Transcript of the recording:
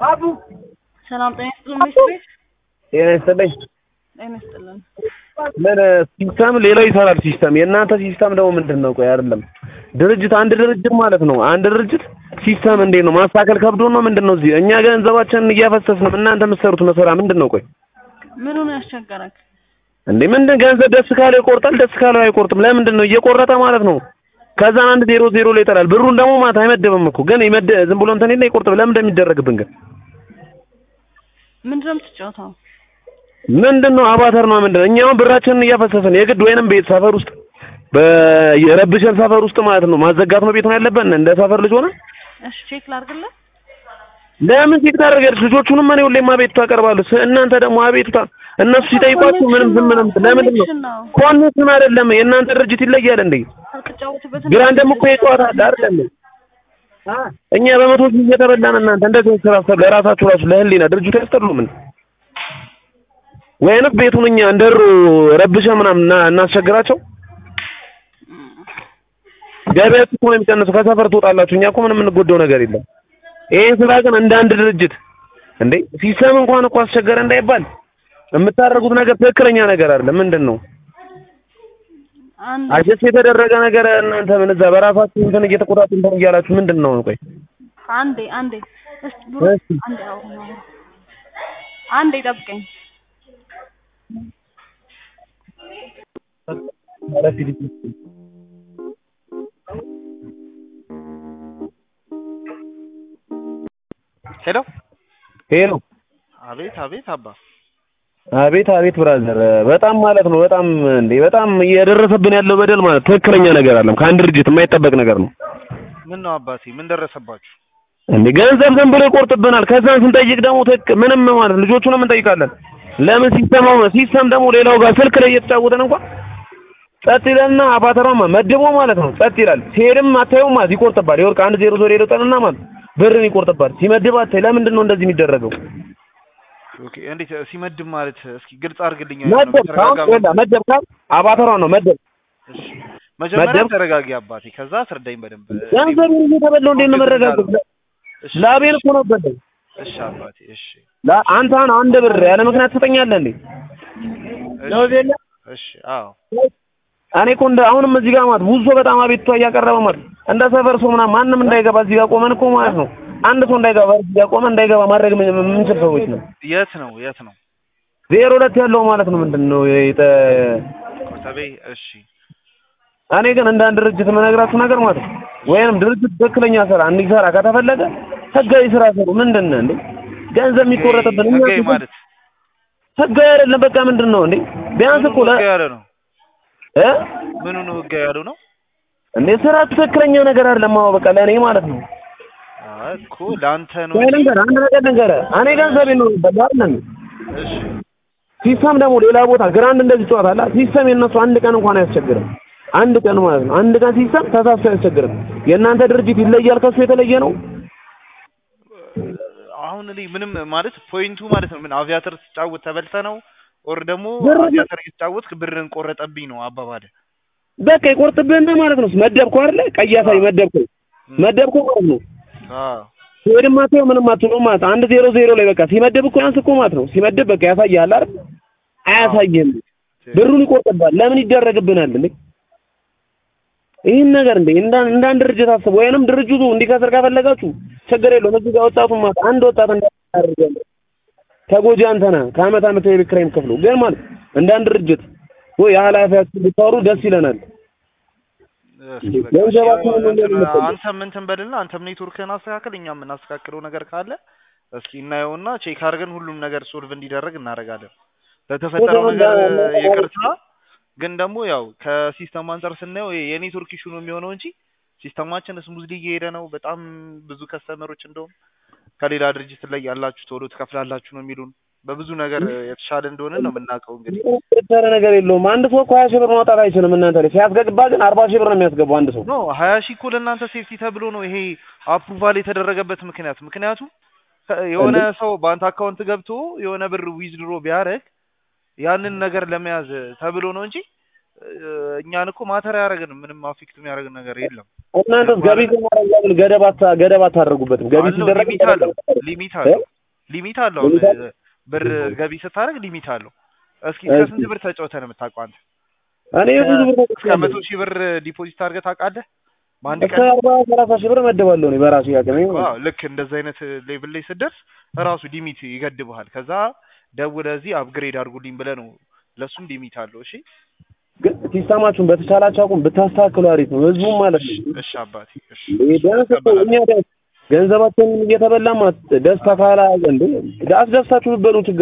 ሰላም ጤና ይስጥልን ሚስት ቤት ጤና ይስጥልኝ። ጤና ይስጥልን። ምን ሲስተም ሌላው ይሰራል ሲስተም። የእናንተ ሲስተም ደግሞ ምንድን ነው? ቆይ አይደለም ድርጅት አንድ ድርጅት ማለት ነው። አንድ ድርጅት ሲስተም እንዴት ነው ማስተካከል ከብዶ ነው ምንድን ነው? እዚህ እኛ ገንዘባችንን እያፈሰስን እናንተ የምትሰሩት መሰራ ምንድን ነው? ቆይ ምኑ ነው ያስቸገረክ? እንዴ ምንድን ገንዘብ ደስ ካለው ይቆርጣል፣ ደስ ካለው አይቆርጥም። ለምንድን ነው እየቆረጠ ማለት ነው? ከዛን አንድ ዜሮ ዜሮ ላይ ይጠላል። ብሩን ደግሞ ማለት አይመደብም እኮ ግን ይመደ ዝም ብሎ እንትን የለ ይቆርጥም። ለምን እንደሚደረግብን ግን ምንድን ነው የምትጫወተው? ምንድን ነው አባተር ነው ምንድን ነው? እኛ አሁን ብራችንን እያፈሰስን የግድ ወይንም ቤት ሰፈር ውስጥ በረብሸን ሰፈር ውስጥ ማለት ነው ማዘጋት ነው ቤት ነው ያለብን እንደ ሰፈር ልጅ ሆነ እሺ ቼክ ላድርግልህ። ለምን ቼክ ታደርጋለች? ልጆቹንም እኔ ሁሌም አቤቱታ አቀርባለሁ። ስ- እናንተ ደግሞ አቤቱታ እነሱ ሲጠይቋችሁ ምንም ዝም ምንም ለምንድን ነው ኮኔክሽን ነው ኮኔክሽን አይደለም። የእናንተ ድርጅት ይለያል እንዴ? አትጫወትበት። ግራን ደግሞ እኮ የጨዋታ አለ አይደለም። እኛ በመቶ ሺህ እየተበላን እናንተ እንደዚህ ስራ ሰ ለራሳችሁ ራሱ ለህሊና ድርጅቱ ያስጠሉ ምን ወይንስ ቤቱን እኛ እንደሩ ረብሸ ምናምን እና- እናስቸግራቸው። ገበያችሁ እኮ ነው የሚቀንሰው። ከሰፈር ትወጣላችሁ። እኛ እኮ ምንም የምንጎዳው ነገር የለም። ይሄን ስራ ግን እንደ አንድ ድርጅት እንዴ ሲስተም እንኳን እኮ አስቸገረ እንዳይባል የምታደርጉት ነገር ትክክለኛ ነገር አይደለም። ምንድን ነው አንድ አጀስት የተደረገ ነገር እናንተ ምን እዛ በራሳችሁ እንትን እየተቆጣጡ እንትን እያላችሁ ምንድን ነው? ቆይ አንዴ አንዴ እስቲ ብሩ እሺ። አንዴ አሁን አሁን አንዴ ጠብቀኝ። ሄሎ ሄሎ አቤት አቤት አባ አቤት አቤት ብራዘር በጣም ማለት ነው በጣም እንዴ በጣም እየደረሰብን ያለው በደል ማለት ትክክለኛ ነገር አለም ከአንድ ድርጅት የማይጠበቅ ነገር ነው ምን ነው አባቴ ምን ደረሰባችሁ እንዴ ገንዘብ ዝም ብሎ ይቆርጥብናል ከዛን ስንጠይቅ ደግሞ ትክክል ምንም ማለት ልጆቹንም እንጠይቃለን ለምን ሲስተም ሲስተም ደግሞ ሌላው ጋር ስልክ ላይ እየተጫወተን እንኳን ጸጥ ይላልና አባተራማ መድቦ ማለት ነው ጸጥ ይላል ሲሄድም አታየውም ማለት ይቆርጥባል ይወርቅ አንድ ዜሮ ዜሮ ይወጣልና ማለት ብርን ይቆርጥባል ሲመድብ አታይ ለምንድን ነው እንደዚህ የሚደረገው ኦኬ እንዴት ሲመድብ ማለት እስኪ ግልጽ አድርግልኝ መደብ ካሁን ይኸውልህ መደብ ካል አባተራ ነው መደብ እሺ መጀመሪያ መደብ- ተረጋጊ አባቴ ከዛ አስረዳኝ በደንብ ገንዘብ እየተበላው እንዴት ነው መረጋገጥ እሺ ላቤን እኮ ነው በደል እሺ አባቴ እሺ ላ- አንተ አሁን አንድ ብር ያለ ምክንያት ትሰጠኛለህ እንዴ እሺ እሺ አዎ እኔ እኮ እንደ አሁንም እዚህ ጋር ማለት ብዙ ሰው በጣም አቤቱታ እያቀረበ ማለት እንደ ሰፈር ሰው ምናምን ማንም እንዳይገባ እዚህ ጋር ቆመን እኮ ማለት ነው አንድ ሰው እንዳይገባ እዚህ ጋር ቆመን እንዳይገባ ማድረግ ምን- የምንችል ሰዎች ነው የት ነው የት ነው ዜሮ ሁለት ያለው ማለት ነው ምንድን ነው የጠ ኮተቤ እሺ እኔ ግን እንደ አንድ ድርጅት የምነግራችሁ ነገር ማለት ነው ወይንም ድርጅት ትክክለኛ ስራ እንዲሰራ ከተፈለገ ህጋዊ ስራ ስሩ ምንድን ነው እንዴ ገንዘብ የሚቆረጥብን እኛ ህጋዊ ማለት ህጋዊ አይደለም በቃ ምንድን ነው እንዴ ቢያንስ እኮ ለ ህጋዊ ያለ ነው እ ምኑ ነው ህጋዊ ያለው ነው እንዴ ስራ ትክክለኛ ነገር አይደለም አዎ በቃ ለእኔ ማለት ነው አይ እኮ ለአንተ ነው ወይ እንጂ ልንገርህ አንድ ነገር ልንገርህ እኔ ገንዘብ ነው አይደለም እሺ ሲስተም ደግሞ ሌላ ቦታ ግራንድ እንደዚህ ጨዋታ አለ ሲስተም የነሱ አንድ ቀን እንኳን አያስቸግርም አንድ ቀን ማለት ነው አንድ ቀን ሲስተም ተሳስቶ አያስቸግርም የእናንተ ድርጅት ይለያል ከሱ የተለየ ነው አሁን እኔ ምንም ማለት ፖይንቱ ማለት ነው ምን አቪያተር ስትጫወት ተበልተ ነው ኦር ደግሞ ብር- አቪያተር እየተጫወትክ ብርን ቆረጠብኝ ነው አባባል በቃ ይቆርጥብህና ማለት ነው መደብከው አይደለ ቀይ ያሳይ መደብከው መደብከው ማለት ነው አዎ ሲሄድም አትየው ምንም አትለውም ማለት ነው። አንድ ዜሮ ዜሮ ላይ በቃ ሲመደብ እኮ ያንስ እኮ ማለት ነው ሲመደብ በቃ ያሳያል አይደል አያሳይህም ብሩን ይቆርጥብሃል ለምን ይደረግብናል እንዴ ይህን ነገር እንዴ እንደ እንደ አንድ ድርጅት አስቡ ወይንም ድርጅቱ እንዲከስር ከፈለጋችሁ ችግር የለውም እዚህ ጋር ወጣቱን ማለት አንድ ወጣት እንዳያደርጋለ ተጎጂ አንተ ነህ ከአመት አመት የቤት ኪራይ የምትከፍለው ግን ማለት እንደ አንድ ድርጅት ወይ የኃላፊያችሁ ብታወሩ ደስ ይለናል እስኪ በቃ ገንዘባችንን እሺ፣ እንደዚህ እንትን መጠቀም። አንተም እንትን በልና አንተም ኔትወርክህን አስተካክል እኛም የምናስተካክለው ነገር ካለ እስኪ እናየውና ቼክ አድርገን ሁሉም ነገር ሶልቭ እንዲደረግ እናደርጋለን ለተፈጠረው ወደ ነገር ወንዳ- ይቅርታ ግን ደግሞ ያው ከሲስተም አንጻር ስናየው ይሄ የኔትወርክ ኢሹ ነው የሚሆነው እንጂ ሲስተማችን ስሙዝሊ እየሄደ ነው በጣም ብዙ ከስተመሮች እንደውም ከሌላ ድርጅት ላይ ያላችሁ ቶሎ ትከፍላላችሁ ነው የሚሉን በብዙ ነገር የተሻለ እንደሆነ ነው የምናውቀው እንግዲህ የተሰረ ነገር የለውም አንድ ሰው እኮ ሀያ ሺህ ብር ማውጣት አይችልም እናንተ ላይ ሲያስገባ ግን አርባ ሺህ ብር ነው የሚያስገባው አንድ ሰው ኖ ሀያ ሺህ እኮ ለእናንተ ሴፍቲ ተብሎ ነው ይሄ አፕሩቫል የተደረገበት ምክንያት ምክንያቱም ከ- የሆነ ሰው በአንተ አካውንት ገብቶ የሆነ ብር ዊዝድሮ ቢያደርግ ያንን ነገር ለመያዝ ተብሎ ነው እንጂ እ፣ እኛን እኮ ማተር አያደርግንም ምንም አፌክት የሚያደርግን ነገር የለም እናንተስ ገቢ ስናደርግ ገደብ አታ ገደብ አታደርጉበትም ገቢ አለው ሲደረግ ሊሚት አለው ሊሚት አለው ሊሚት አለው። አሁን ሊሚት አለው? ብር ገቢ ስታደርግ ሊሚት አለው። እስኪ እሺ። እስከ ስንት ብር ተጫውተህ ነው የምታውቀው አንተ? እኔ ብዙ ብር እስከ ተጠቅሜያለሁ። መቶ ሺህ ብር ዲፖዚት አድርገህ ታውቃለህ? በአንድ እስከ ቀን አርባ ሰላሳ ሺህ ብር መደባለሁ እኔ በራሴ አቅሜ ማለት ነው። አዎ ልክ እንደዚህ አይነት ሌቭል ላይ ስትደርስ ራሱ ሊሚት ይገድብሃል። ከዛ ደውለህ እዚህ አፕግሬድ አድርጉልኝ ብለህ ነው ለሱም ሊሚት አለው። እሺ ግን ሲስተማችሁን በተቻላችሁ አቁም ብታስተካክሉ አሪፍ ነው። ህዝቡም ማለት ነው እሺ አባቴ እሺ ይሄ ቢያንስ እኮ እኛ ደ- ገንዘባችንን እየተበላማ ደስታ ካላ እንዴ አስደስታችሁ ብትበሉ ችግር